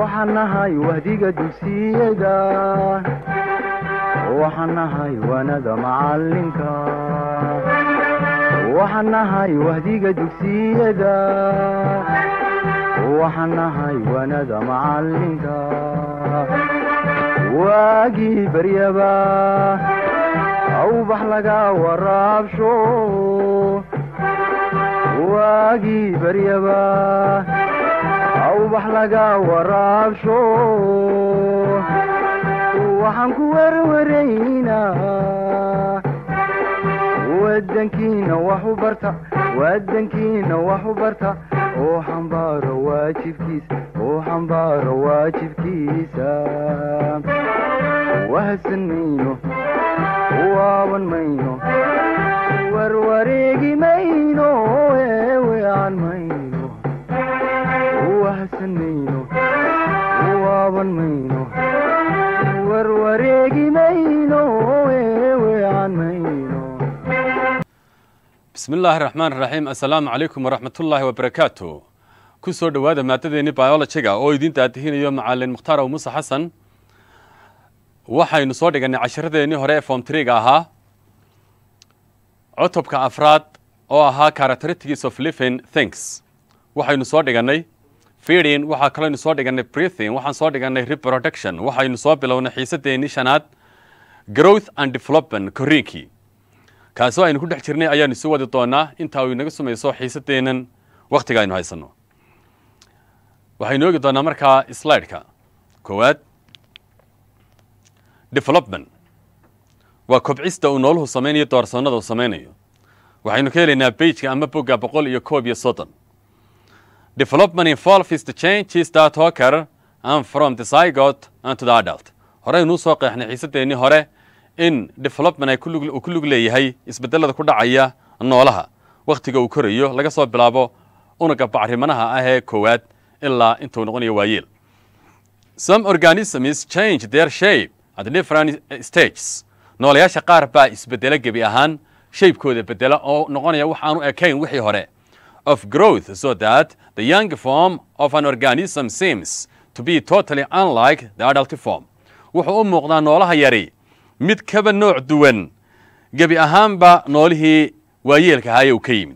waxaan nahay wahdiga dugsiyada waxaan nahay wanada macalinka waxaan nahay wahdiga dugsiyada waxaan nahay wanada macalinka waagii baryaba awbax laga waraabsho waagii baryaba awbax laga waraabsho waxaan ku werwaraynaa wadankiina wax u barta wadankiina wax u barta oo xambaaro waajibkiisa oo xambaaro waajibkiisa wahadsan mayno waaban mayno warwareegi mayno eewean mayno wahadsan mayno waaban mayno warwareegi mayno eewean mayno bismi illaahi raxmaan raxiim assalaamu calaykum waraxmatullaahi wabarakaatu ku soo dhowaada maadadeeni biologiga oo idiin daadihinayo macalin mukhtaar ow muuse xasan waxaynu soo dhigannay casharadeenii hore ee form triga ahaa cutubka afraad oo ahaa characteristics of living things waxaynu soo dhigannay feeding waxaa kalooynu soo dhigannay breathing waxaan soo dhigannay reproduction waxaynu soo bilownay xiisadeenii shanaad growth and development koriinkii kaasoo aynu ku dhex jirnay ayaanu isu wadi doonaa intaa uu inaga sumayso xiisadeennan wakhtiga aynu haysanno waxaynu oogi doonaa markaa slideka koowaad development waa kobcista uu nooluhu samaynayo doorsoonnada uu samaynayo waxaynu ka helaynaa beijka ama bogga boqol iyo koob iyo soddon development involves the changes that occur and from the zygote and to the adult horeynuu soo qeexnay xiisadeennii hore in development ay uu ku lug leeyahay isbedelada ku dhacaya noolaha wakhtiga uu korayo laga soo bilaabo unuga bacrimanaha ah ee koowaad ilaa intuu noqonayo waayeel some organisms change their shape at different stages noolayaasha qaar baa isbedelo gebi ahaan shaybkooda bedela oo noqonaya wax aanu ekayn wixii hore of growth so that the young form of an organism seems to be totally unlike the adult form wuxuu u muuqdaa noolaha yari mid kaba nooc duwan gebi ahaanba noolihii waayeelka ahaayee uu ka yimid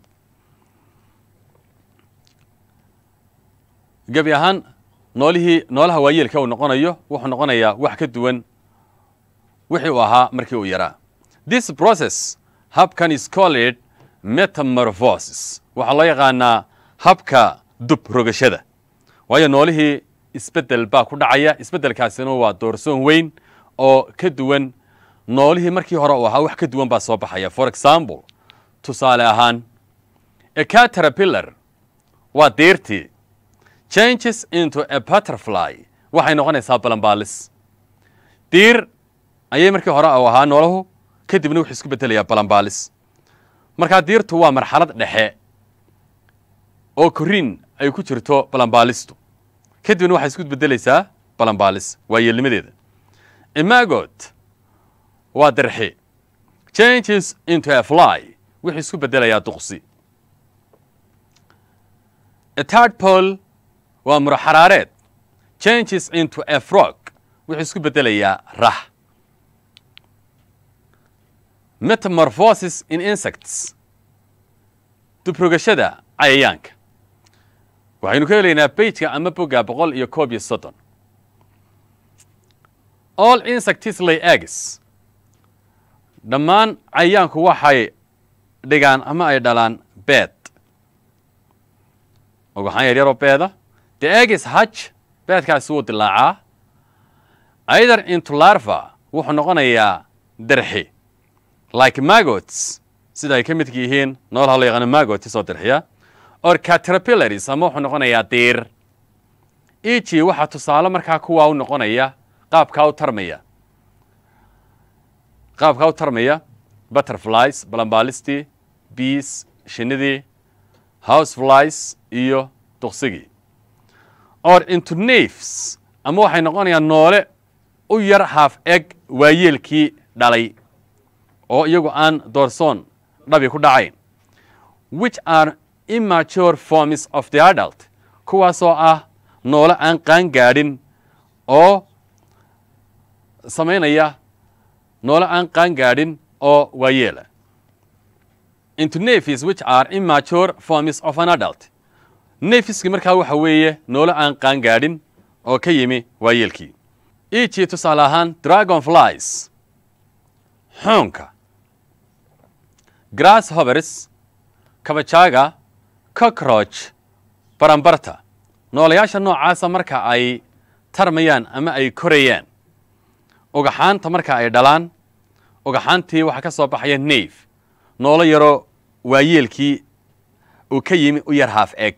gebi ahaan noolihii noolaha waayeelka uu noqonayo wuxuu noqonayaa wax ka duwan wixii uu ahaa markii uu yaraa this process habkan is called metamorphosis waxaa loo yaqaanaa habka dub rogashada waayo noolihii isbedel baa ku dhacaya isbeddelkaasina waa doorsoon weyn oo ka duwan noolihii markii hore uu ahaa wax ka duwan baa soo baxaya for example tusaale ahaan a caterpillar waa diirtii changes into a butterfly waxay noqonaysaa balanbaalis diir ayay markii hore u ahaa noolahu kadibna wuxuu isku bedelayaa balanbaalis markaa diirtu waa marxalad dhexe oo koriin ay ku jirto balanbaalistu kadibna waxay isku bedelaysaa balanbaalis waa yeelnimadeeda imagot waa darxi changes into a fly wuxuu isku bedelayaa duqsi a tadpole waa muro xaraareed changes into a frog wuxuu isku bedelayaa rax metamorphosis in insects dubrogashada cayayaanka waxaynu ka helaynaa beijka ama bogga boqol iyo koob iyo soddon all insects lay eggs dhammaan cayayaanku waxay dhigaan ama ay dhalaan beed ogaxaan yaryaroo beeda the eggs hutch beedkaasi wuu dilaacaa either into larva wuxuu noqonayaa darxi like magots sida ay ka midka yihiin noolaha loo yaqaano magots oo darxiya or caterpillaries ama wuxuu noqonayaa diir eg waxaa tusaale markaa kuwaa u noqonaya qaabkaa u tarmaya qaabkaa u tarmaya butterflies balambaalistii bees shinidii houseflies iyo duqsigii or into nafes ama waxay noqonayaan noole u yar haaf eg waayeelkii dhalay oo iyagu aan doorsoon dhabi ku dhacayn which are immature forms of the adult kuwaasoo ah noole aan qaan gaadhin oo samaynaya noole aan qaan gaadhin oo waayeela into nafis which are immature forms of an adult nefiski markaa waxa weeye noole aan qaan gaadhin oo ka yimi waayeelkii eg tusaale ahaan dragon flies xoonka grass hovers kabajaaga cockroach barambarta noolayaasha noocaasa marka ay tarmayaan ama ay korayaan ugaxaanta marka ay dhalaan ugaxaantii waxaa ka soo baxaya naf noolo yaroo waayeelkii uu ka yimi u yar haaf eg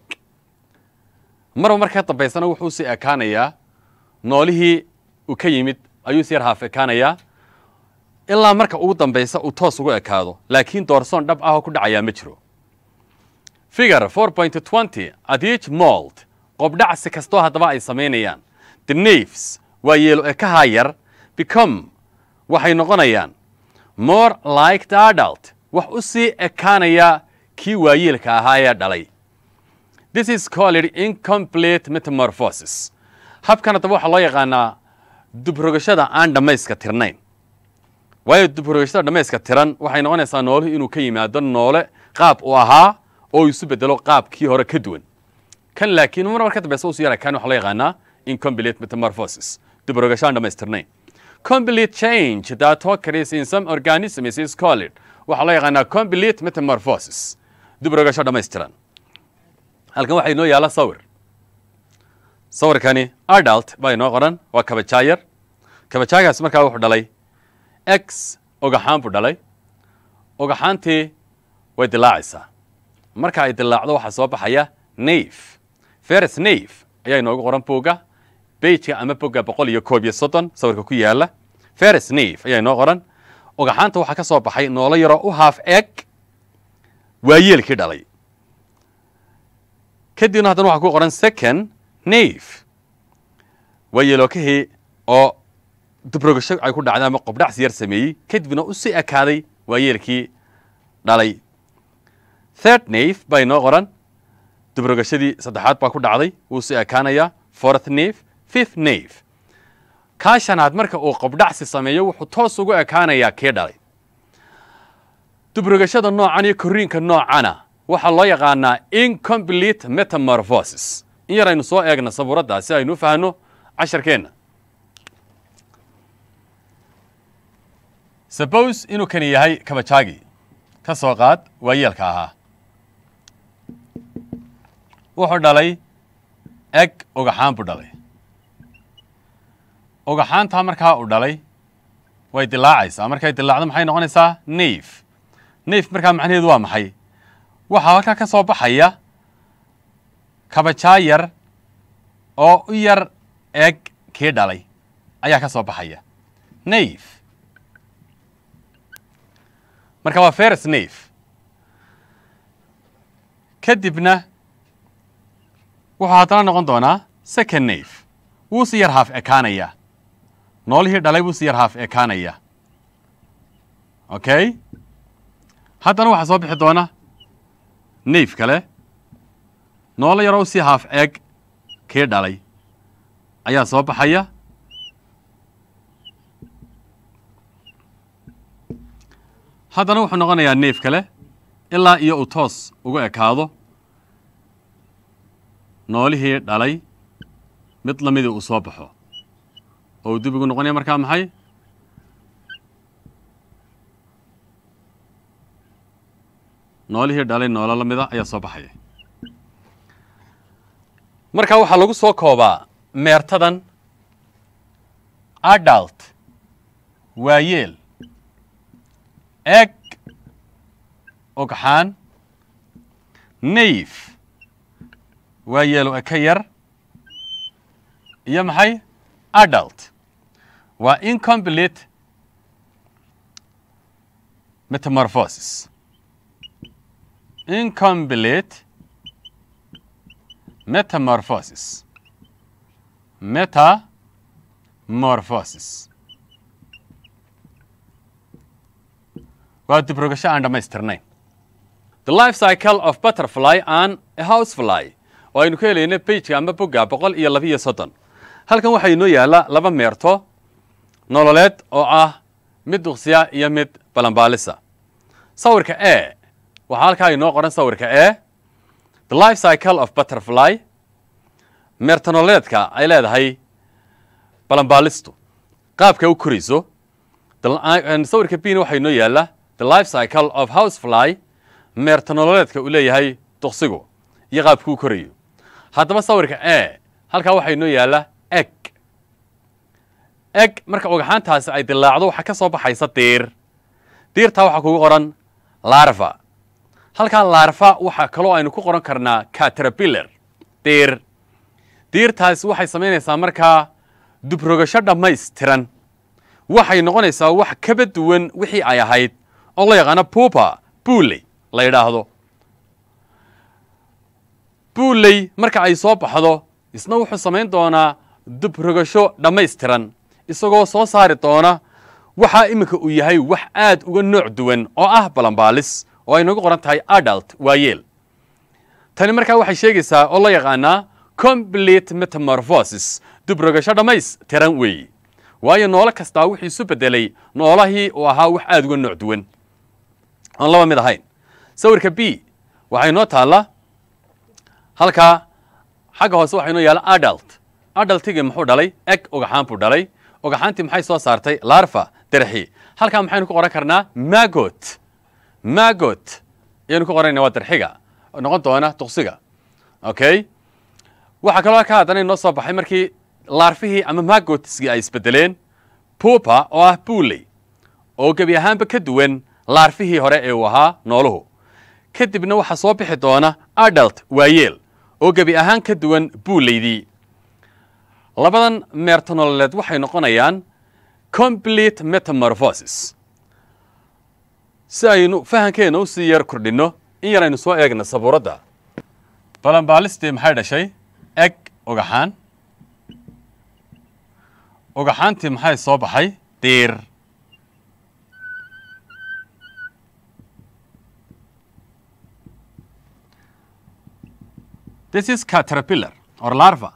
marba marka dambaysana wuxuu sii ekaanayaa noolihii uu ka yimid ayuu si yar haaf ekaanayaa ilaa marka ugu dambaysa uu toos ugu ekaado laakiin doorsoon dhab ah oo ku dhacayaa ma jiro figure four point twenty at each mold qobdhacsi kastoo haddaba ay samaynayaan the nafs waa yeelo ekahaa yar become waxay noqonayaan more like the adult wax u sii ekaanaya kii waayeelka ahaa ee dhalay this is called incomplete metamorphosis habkan haddaba waxaa loo yaqaanaa dubrogashada aan dhammayska tirnayn waayo dubrogashada dhammayska tiran waxay noqonaysaa nooluhu inuu ka yimaado noole qaab uu ahaa oo isu bedelo qaabkii hore ka duwan kan laakiin mar mar ka dambeysa usu yara kan waxaa loo yaqaanaa incomplete metamorphosis dubrogasho aan dhammaystirnayn complete change that occurs in some organisms is called waxaa loo yaqaanaa complete metamorphosis dubrogasho dhammaystiran halkan waxaa inoo yaala sawir sawirkani adult baa inoo qoran waa kabajaayar kabajaagaas markaa wuxuu dhalay x ogaxaan buu dhalay ogaxaantii way dilaacaysaa marka ay dilaacdo waxaa soo baxaya naf feres naf ayaa inoogu qoran bogga bejka ama bogga boqol iyo koob iyo soddon sawirka ku yaala feres naf ayaa inoo qoran ogaxaanta waxaa ka soo baxay noolo yaroo u haaf eg waayeelkii dhalay kadibna haddana waxaa ku qoran second naf waayeelokahii oo dubrogasho ay ku dhacday ama qobdhacsi yar sameeyey kadibna u sii ekaaday waayeelkii dhalay third naf baa inoo qoran dubrogashadii saddexaad baa ku dhacday wuu sii ekaanayaa fourth naf fifth naf kaa shanaad marka uu qobdhacsi sameeyo wuxuu toos ugu ekaanayaa kii dhalay dubrogashada noocan iyo korriinka noocana waxaa loo yaqaanaa incomplete metamorphosis in yar aynu soo eegna sabuuraddaa si aynu u fahanno casharkeenna suppose inuu kani yahay kabajaagi ka soo qaad waayeelka ahaa wuxuu dhalay eg ogaxaan buu dhalay ogaxaantaa markaa uu dhalay way dilaacaysaa markay dilaacdo maxay noqonaysaa naf naf markaa macnaheedu waa maxay waxaa halkaa ka soo baxaya kabajaa yar oo u yar eg kii dhalay ayaa ka soo baxaya naf marka waa feres naf kadibna wuxuu haddana noqon doonaa second naf wuu si yar haaf ekaanaya noolihii dhalay wuu si yar haaf ekaanaya okay haddana waxaa soo bixi doona naf kale noolo yaroo si haaf eeg kii dhalay ayaa soo baxaya haddana wuxuu noqonayaa neef kale ilaa iyo uu toos ugu ekaado noolihii dhalay mid lamidii uu soo baxo oo uu dib ugu noqonaya markaa maxay noolihii dhalay noolo la mida ayaa soo baxaya marka waxaa lagu soo koobaa meertadan adult waayeel eg ogxaan nayf waayeelo eka yar iyo maxay adult waa incomplete metamorphosis incomplete metamorphosis metamorphosis waa dibrogasho aan dhammaystirnayn the life cycle of butterfly and a housefly oo aynu ka helayna bageka ama bogga boqol iyo labiiyo soddon halkan waxaa inoo yaalla laba meerto nololeed oo ah mid duqsiya iyo mid balanbaalisa sawirka e waxaa halkaa inoo qoran sawirka e the life cycle of butterfly meerto nololeedka ay leedahay balanbaalistu qaabka u korayso sawirka bina waxaa inoo yaalla the life cycle of housefly meerto nololeedka uu leeyahay duqsigu iyo qaabka u korayo haddaba sawirka e halkaa waxaa inoo yaalla eg eg marka ogaxaantaasi ay dilaacdo waxaa ka soo baxaysa diir diirtaa waxaa kugu qoran larva halkaa larva waxaa kaloo aynu ku qoran karnaa caterpillar diir diirtaasi waxay samaynaysaa markaa dubrogasho dhammaystiran waxay noqonaysaa wax kaba duwan wixii ay ahayd oo la yaqaano pupa buuley la yidhaahdo buuley marka ay soo baxdo isna wuxuu samayn doonaa dubrogasho dhammaystiran isagoo soo saari doona waxaa iminka uu yahay wax aad uga nooc duwan oo ah balanbaalis oo ay nagu qoran tahay adult waayeel tani markaa waxay sheegaysaa oo la yaqaanaa complete metamorphosis dubrogasho dhammaystiran weeye waayo noolo kastaa wuxuu isu beddelay noolahii uu ahaa wax aad uga nooc duwan oon laba mid ahayn sawirka b waxay noo taalla halkaa xagga hoose waxaa inoo yaalla adult adultigii muxuu dhalay eg ogaxaan buu dhalay ogaxaantii maxay soo saartay larva derxi halkaa maxaynu ku qoran karnaa magot magot ayaynu ku qoranayna waa derxiga noqon doona duqsiga okay waxaa kaloo ka haddana inoo soo baxay markii laarfihii ama magotiskii ay isbedeleen pupa oo ah buuley oo gebi ahaanba ka duwan laarfihii hore ee uu ahaa nooluhu kadibna waxaa soo bixi doona adult waayeel oo gebi ahaan ka duwan buuleydii labadan meerto nololeed waxay noqonayaan complete metamorphosis si aynu fahankeena u sii yar kordhinno in yar aynu soo eegna sabuuradda balanbaalistii maxay dhashay eg ogaxaan ogaxaantii maxay soo baxay diir this is caterpillar or larva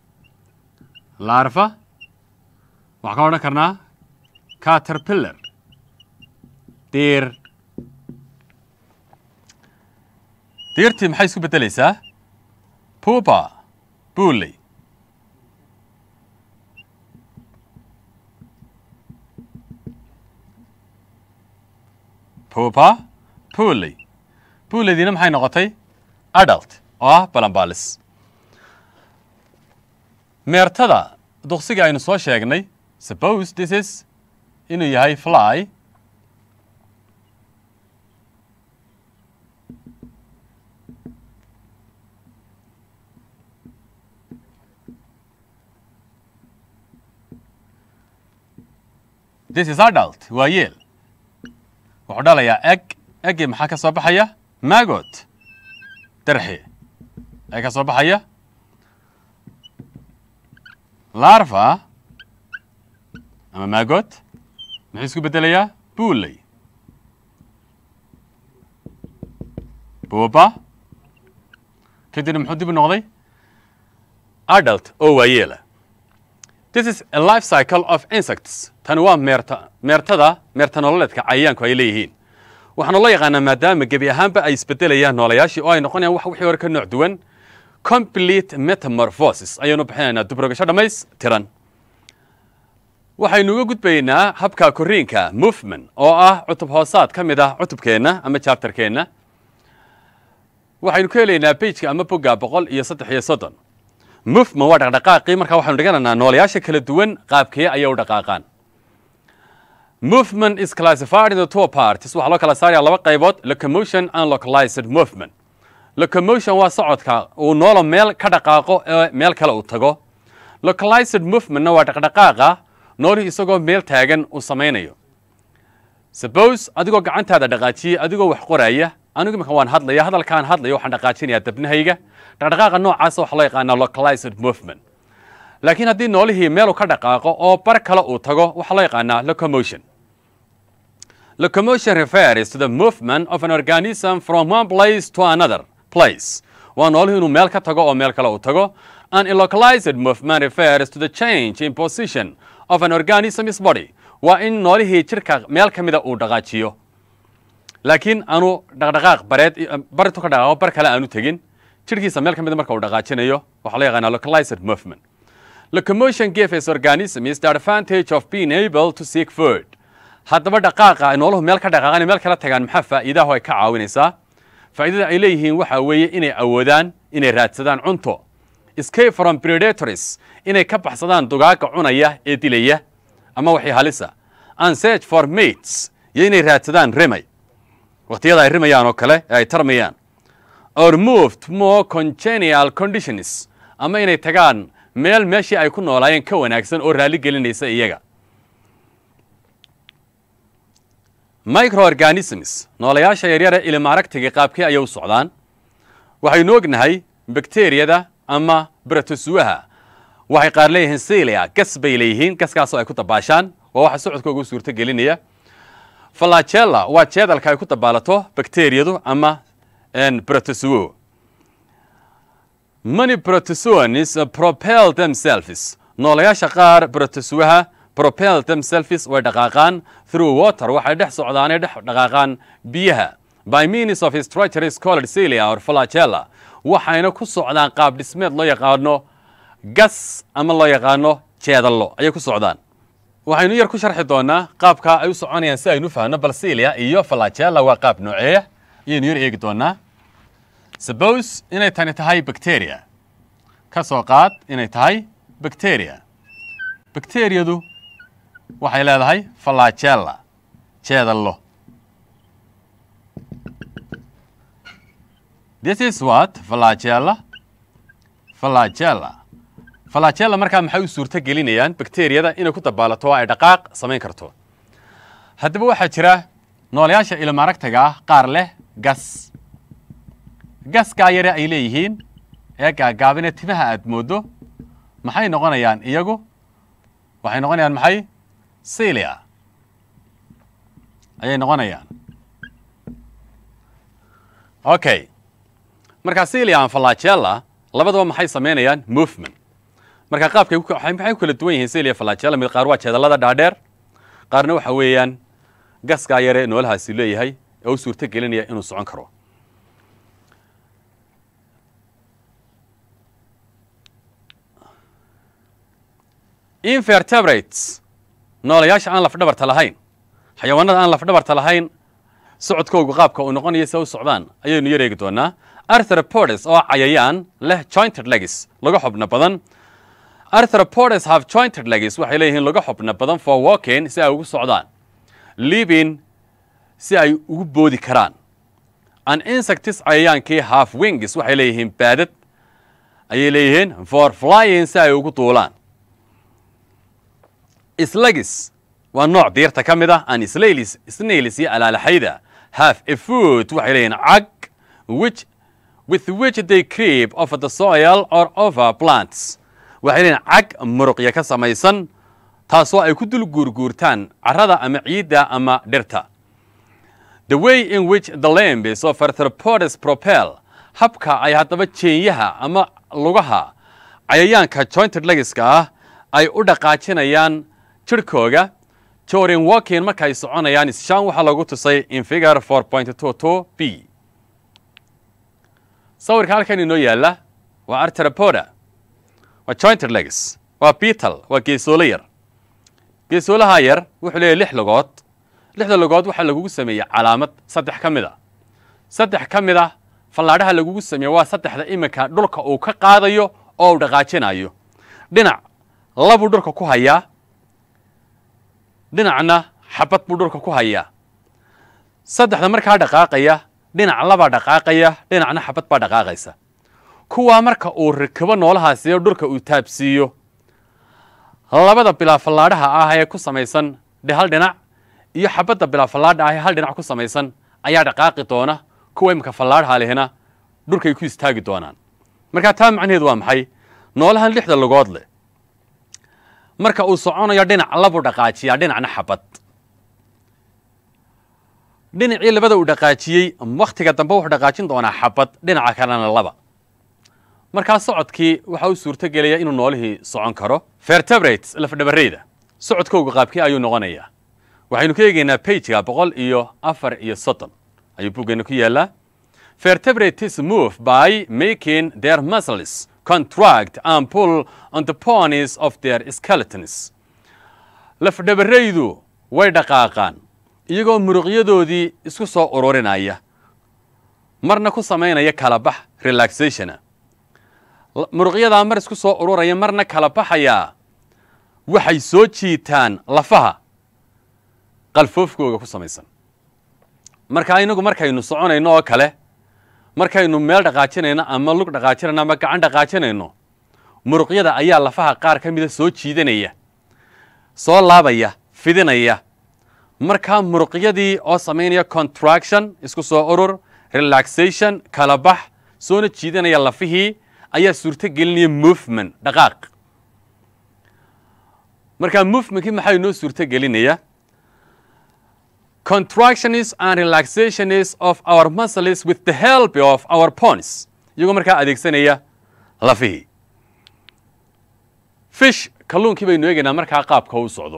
larva waxaan ka odhan karnaa caterpillar diir diirtii maxay isku beddelaysaa pupa buuley pupa buuley buuleydiina maxay noqotay adult oo ah balanbaalis meertada duqsiga aynu soo sheegnay suppose this is inuu yahay fly this is adult waa yeel wuxuu dhalayaa eg eggii maxaa ka soo baxaya magot darxi ee ka soo baxaya larva ama magot muxuu isku beddelayaa buuley buuba kadibna muxuu dib u noqday adult oo waayeela this is a life cycle of insects tani waa meerta meertada meerta nololeedka cayayaanku ay leeyihiin waxaana loo yaqaanaa maadaama gebi ahaanba ay isbedelayaan noolayaashii oo ay noqonayaan wax wixii hore ka nooc duwan complete metamorphosis ayaynu bixinaynaa dubrogasho dhammaystiran waxaynu uga gudbaynaa habka koriinka movement oo ah cutub hoosaad ka mid ah cutubkeenna ama chapterkeenna waxaynu ka helaynaa bageka ama bogga boqol iyo saddex iyo soddon movement waa dhaqdhaqaaqii markaa waxaynu dhiganaynaa noolayaasha kala duwan qaabkee ayay u dhaqaaqaan movement is classified into two parts waxaa loo kala saaraya laba qaybood locomotion and localized movement locomotion waa socodka uu noolo meel ka dhaqaaqo ee meel kale uu tago localized movementna waa dhaqdhaqaaqa noolihii isagoo meel taagan uu samaynayo suppose adigoo gacantaada dhaqaajiyey adigoo wax qoraya anigu iminka waan hadlaya hadalkaan hadlaya waxaan dhaqaajinayaa dabnahayga dhaqdhaqaaqa noocaasa waxaa loo yaqaanaa localized movement laakiin haddii noolihii meelu ka dhaqaaqo oo bar kale uu tago waxaa loo yaqaanaa locomotion locomotion refers to the movement of an organism from one place to another place waa nooluhu inuu meel ka tago oo meel kale uu tago an ilocalized movement refers to the change in position of an organism's body waa in noolihii jirka meel ka mida uu dhaqaajiyo laakiin aanu dhaqdhaqaaq bareed bartu ka dhaqaaqo bar kale aanu tegin jirkiisa meel ka mida marka uu dhaqaajinayo waxaa loo yaqaanaa localized movement locomotion gives organisms the advantage of being able to seek food haddaba dhaqaaqa ay nooluhu meel ka dhaqaaqaan meel kala tagaan maxaa faa'iidaho ay ka caawinaysaa faa'iidada ay leeyihiin waxa weeye inay awoodaan inay raadsadaan cunto escape from predators inay ka baxsadaan dugaaga cunaya ee dilaya ama waxay halisa and search for mates iyo inay raadsadaan remay waqtiyada ay rimayaan oo kale ee ay tarmayaan or moved more congenial conditions ama inay tagaan meel meeshii ay ku noolaayeen ka wanaagsan oo raalli gelinaysa iyaga microorganisms noolayaasha yaryare ilimaaragtiga qaabkii ayay u socdaan waxaynu ognahay bakteriyada ama bratosuaha waxay qaar leeyihiin silia gas bay leeyihiin gaskaasoo ay ku dabaashaan waa waxa socodkooga u suurto gelinaya falagella waa jeedalka ay ku dabaalato bakteriyadu ama bratosuo many protozoans propel themselves noolayaasha qaar bratosuaha propel themselves way dhaqaaqaan through water waxay dhex socdaanay dhex dhaqaaqaan biyaha by means of structures called cilia or flagella waxayna ku socdaan qaab dhismeed loo yaqaano gas ama loo yaqaano jeedallo ayay ku socdaan waxaynu yar ku sharxi doonaa qaabka ay u soconayaan si aynu fahno bal cilia iyo flagella waa qaab nooceeya ayaynu yar eegi doonaa suppose inay tani tahay bacteria ka soo qaad inay tahay bacteria bacteriyadu waxay leedahay flagella jeedallo this is what flagella flagella flagella markaa maxay u suurto gelinayaan bacteriyada inay ku dabaalato oo ay dhaqaaq samayn karto haddaba waxaa jira noolayaasha ilmaaragtaga ah qaar leh gas gaskaa yare ay leeyihiin ee gaagaabine timaha aad mooddo maxay noqonayaan iyagu waxay noqonayaan maxay cilia ayay noqonayaan okay marka cilia an flagella labadaba maxay samaynayaan movement marka qaabkay maxay ku kala duwan yihiin cilia flagella mid qaar waa jeedallada dhaadheer qaarna waxa weeyaan gaskaa yare noolahaasi leeyahay ee u suurto gelinaya inuu socon karo invertebrates noolayaasha aan lafdhabarta lahayn xayawaanada aan lafdhabarta lahayn socodkoogu qaabka uu noqonayo se u socdaan ayaynu yar eegi doonaa arthropodes oo cayayaan leh jointed legis laga xubno badan arthropodes have jointed legis waxay leeyihiin laga xubno badan for walking si ay ugu socdaan living si ay ugu boodi karaan an insectis cayayaankii half wings waxay leeyihiin baadad ayay leeyihiin for flying si ay ugu duulaan slagis waa nooc diirta ka mid ah an slalis snailis iyo alaalaxayda half a food waxay leeyihin cag which with which they creep over the soil or over plants waxay leeyihin cag muruqya ka samaysan taasoo ay ku dul guurguurtaan carrada ama ciidda ama dhirta the way in which the lambs of arthropodes propel habka ay haddaba jeenyaha ama lugaha cayayaanka jointed legiska ah ay u dhaqaajinayaan jirhkooga jorin walkin markaay soconayaan shan waxaa lagu tusay in figure four point two two b sawirka halkan inoo yaalla waa arterapoda waa jointed legs waa beetal waa geesoolo yar geesoolaha yar wuxuu leeyahy lix logood lixda logood waxaa lagugu sameeyey calaamad saddex ka mid a saddex ka mid ah fallaadhaha lagugu sameeye waa saddexda iminka dhulka uu ka qaadayo oo uu dhaqaajinayo dhinac labuu dhulka ku hayaa dhinacna xabad buu dhulka ku hayaa saddexda markaa dhaqaaqaya dhinac labaa dhaqaaqaya dhinacna xabad baa dhaqaaqaysa kuwaa marka uu rikabo noolahaasiyo dhulka uu taabsiiyo labada bilaa fallaadhaha ah ee ku samaysan dhe hal dhinac iyo xabadda bilaa fallaadha ah ee hal dhinac ku samaysan ayaa dhaqaaqi doona kuwa imika fallaadhaha lehna dhulkay ku istaagi doonaan markaa taa macnaheedu waa maxay noolahan lixda lugood leh marka uu soconayo dhinac labuu dhaqaajiyaa dhinacna xabad dhinacii labada uu dhaqaajiyey wakhtiga dambe wuxuu dhaqaajin doonaa xabad dhinaca kalena laba markaa socodkii waxa u suurto gelaya inuu noolihii socon karo vertebrates lafdhabareyda socodkooga qaabkii ayuu noqonayaa waxaynu ka eegaynaa bageka boqol iyo afar iyo soddon ayuu buggeenna ku yaallaa vertebrates move by making their muscles contract and pull on the ponies of their skeletons lafdhabaraydu way dhaqaaqaan iyagoo muruqyadoodii isku soo ururinaya marna ku samaynaya kala bax relaxationa muruqyadaa mar isku soo ururaya marna kala baxayaa waxay soo jiitaan lafaha qalfoofkooga ku samaysan marka inagu markaynu soconayno oo kale markaynu meel dhaqaajinayno ama lug dhaqaajinayno ama gacan dhaqaajinayno muruqyada ayaa lafaha qaar ka mida soo jiidanaya soo laabaya fidinaya markaa muruqyadii oo samaynaya contraction isku soo urur relaxation kala bax soona jiidanaya lafihii ayaa suurto gelinaya movement dhaqaaq markaa movementkii maxaa inoo suurto gelinaya contractionis and relaxationis of our muscles with the help of our pons iyagoo markaa adeegsanaya lafihii fish kalluunkii baynu eegaynaa markaa qaabka u socdo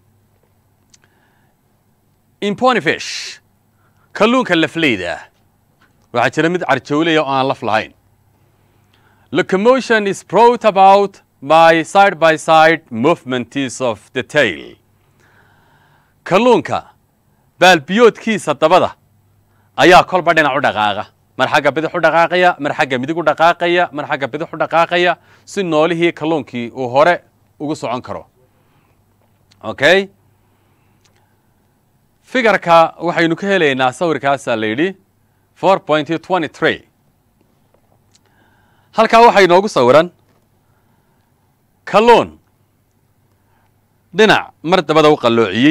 imponifish kalluunka lafleyda ah waxaa jira mid carjowlaya oo aan laf lahayn locomotion is brought about by side by side movements of the tail kalluunka baalbiyoodkiisa dabada ayaa kolba dhinac u dhaqaaqa mar xagga bidix u dhaqaaqaya mar xagga midig u dhaqaaqaya mar xagga bidix u dhaqaaqaya si noolihii kalluunkii uu hore ugu socon karo okay figarka waxaynu ka helaynaa sawirkaasaa la yidhi four point twenty three halkaa waxaa inoogu sawiran kalluun dhinac mar dabada u qalloociyey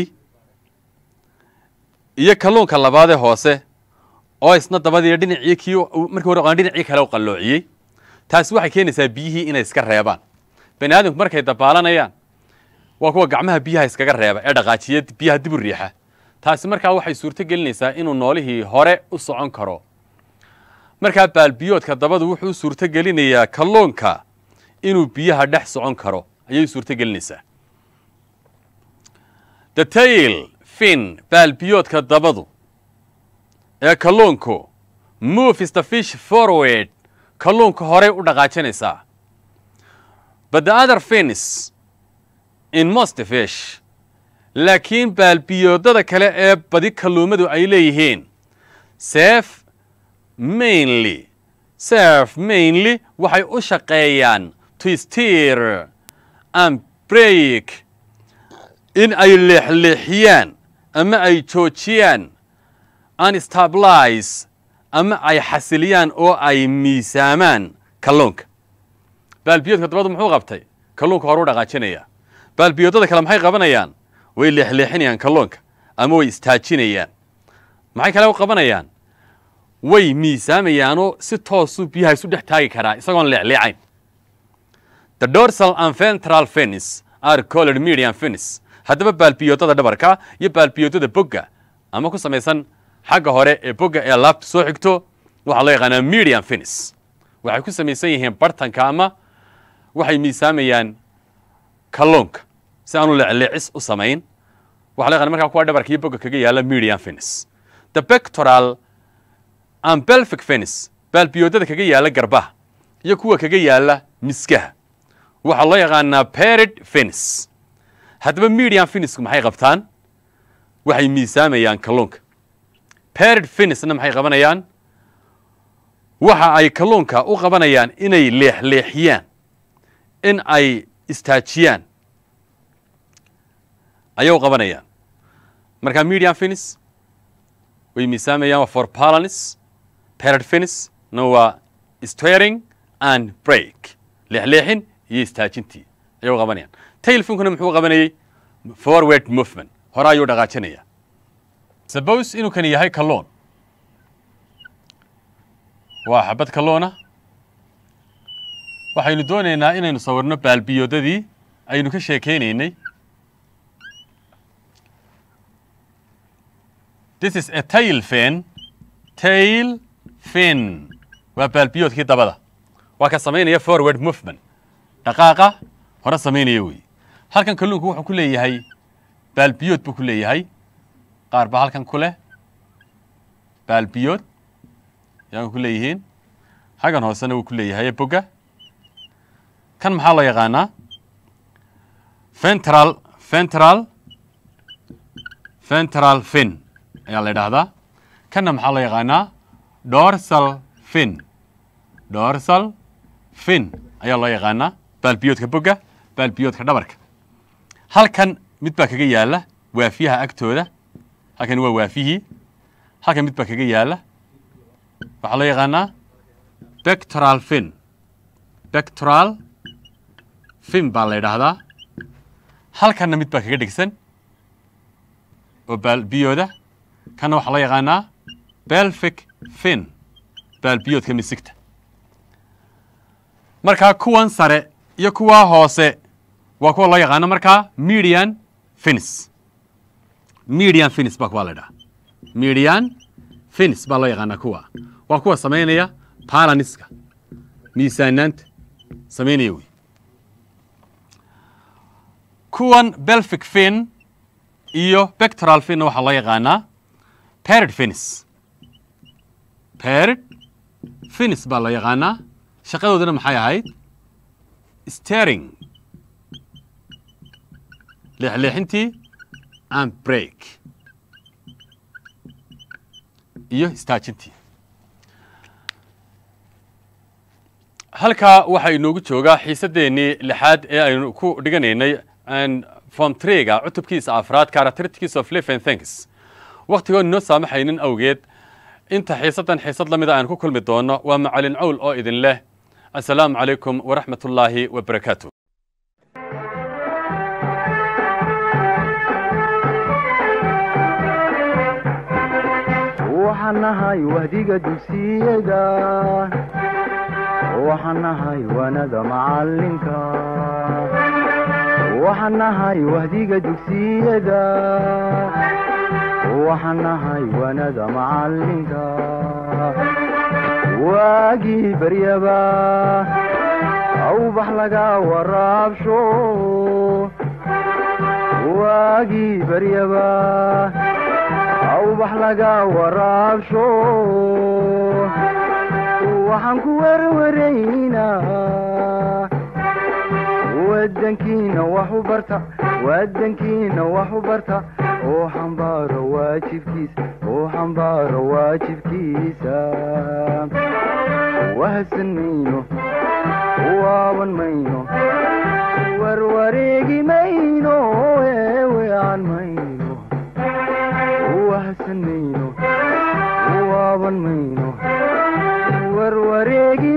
iyo kalluunka labaadee hoose oo isna dabadiiyo dhinacii kii markii hore qaan dhinacii kale u qalloociyey taasi waxay keenaysaa biyihii inay iska reebaan bani aadamku markay dabaalanayaan waa kuwa gacmaha biyaha iskaga reeba ee dhaqaajiya biyaha dib u riixa taasi markaa waxay suurto gelinaysaa inuu noolihii hore u socon karo markaa baalbiyoodka dabadu wuxuu suurto gelinayaa kalluunka inuu biyaha dhex socon karo ayay suurto gelinaysaa the tail fin baalbiyoodka dabadu ee kalluunku moves the fish forward kalluunka horey u dhaqaajinaysaa but the other fins in most fish laakiin baalbiyoodada kale ee badi kalluumadu ay leeyihiin sef mainly sef mainly waxay u shaqeeyaan to steer and break in ay leexleexiyaan ama ay joojiyaan and stabilize ama ay xasiliyaan oo ay miisaamaan kalluunka baalbiyoodka dabadu muxuu qabtay kalluunka hore u dhaqaajinaya baalbiyoodada kale maxay qabanayaan way leexleexinayaan kalluunka ama way istaajinayaan maxay kale u qabanayaan way miisaamayaanoo si toosuu biyaha isu dhex taagi karaa isagoon leecleecayn the dorsal and ventral fins are colored medium fins haddaba baalbiyoodada dhabarka iyo baalbiyoodada bogga ama ku samaysan xagga hore ee bogga ee laabta soo xigto waxaa loo yaqaanaa medium fins waxay ku samaysan yihiin bartanka ama waxay miisaamayaan kalluunka si aanu leecleecis u samayn waxa la yaqana markaa kuwa dhabarka iyo bogga kaga yaala medium fins the pectoral and pelvic fins baalbiyoodada kaga yaala garbaha iyo kuwa kaga yaala miskaha waxaa loo yaqaanaa perid fins haddaba medium finisku maxay qabtaan waxay miisaamayaan kalluunka perid finisna maxay qabanayaan waxa ay kalluunka u qabanayaan inay leexleexiyaan in ay istaajiyaan ayay u qabanayaan markaa medium finis way miisaamayaan waa for palanis perid finis na waa steering and break leexleexin iyo istaajintii ayay u qabanayaan tailfinkuna muxuu qabanayey forward movement hore ayuu dhaqaajinaya suppose inuu kani yahay kalluun waa xabad kalluuna waxaynu doonaynaa inaynu sawirno baalbiyoodadii aynu ka sheekeynaynay this is a tail fin tail fin waa baalbiyoodkii dabada waa ka samaynaya forward movement dhaqaaqa hore samaynaya wey halkan kalluunku wuxuu ku leeyahay baalbiyood buu ku leeyahay qaar baa halkan ku leh baalbiyood yaan ku leeyihiin xaggan hoosena wuu ku leeyahay boga kan maxaa loo yaqaanaa ventral ventral ventral fin ayaa la idhaahdaa kanna maxaa loo yaqaanaa dorsal fin dorsal fin ayaa loo yaqaanaa baalbiyoodka boga baalbiyoodka dhabarka halkan mid baa kaga yaala waafiyaha agtooda halkan waa waafihii halkan mid baa kaga yaala waxaa loo yaqaanaa bectoral fin bectoral fin baa la yidhaahdaa halkanna mid baa kaga dhigsan oo baalbiyooda kanna waxaa loo yaqaanaa belfic fin baalbiyoodka misigta markaa kuwan sare iyo kuwaa hoose waa kuwa loo yaqaano markaa median finis median finis baa kuwa la ydhaha median finis baa loo yaqaanaa kuwa waa kuwa samaynaya balaniska miisaanaanta samaynaya wey kuwan belfic fin iyo bectoral finna waxaa loo yaqaanaa perid finis perid finis baa loo yaqaanaa shaqadoodana maxay ahayd stering leexleexintii and break iyo istaajintii halkaa waxaa inoogu joogaa xiisadeennii lixaad ee aynu ku dhiganaynay form trega cutubkiisa afraad characteristics of life and thanks waktigoon inoo saamaxaynin awgeed inta xiisaddan xiisad la mida aan ku kulmi doono waa macalin cawl oo idin leh assalaamu calaykum waraxmat ullaahi wabarakaatu waxaan nahay wahdiga dugsiyada waxaan nahay wanada macalinka waxaan nahay wahdiga dugsiyada waxaan nahay wanada macalinka waagii baryaba awbax laga waraabsho waagii baryaba awbax laga waraabsho waxaan ku werwaraynaa wadankiina wax u barta wadankiina wax u barta oo xambaaro waajibkiisa oo xambaaro waajibkiisa wahadsan mayno waaban mayno warwareegi mayno eewean mayno wahadsan mayno waaban mayno warwareegi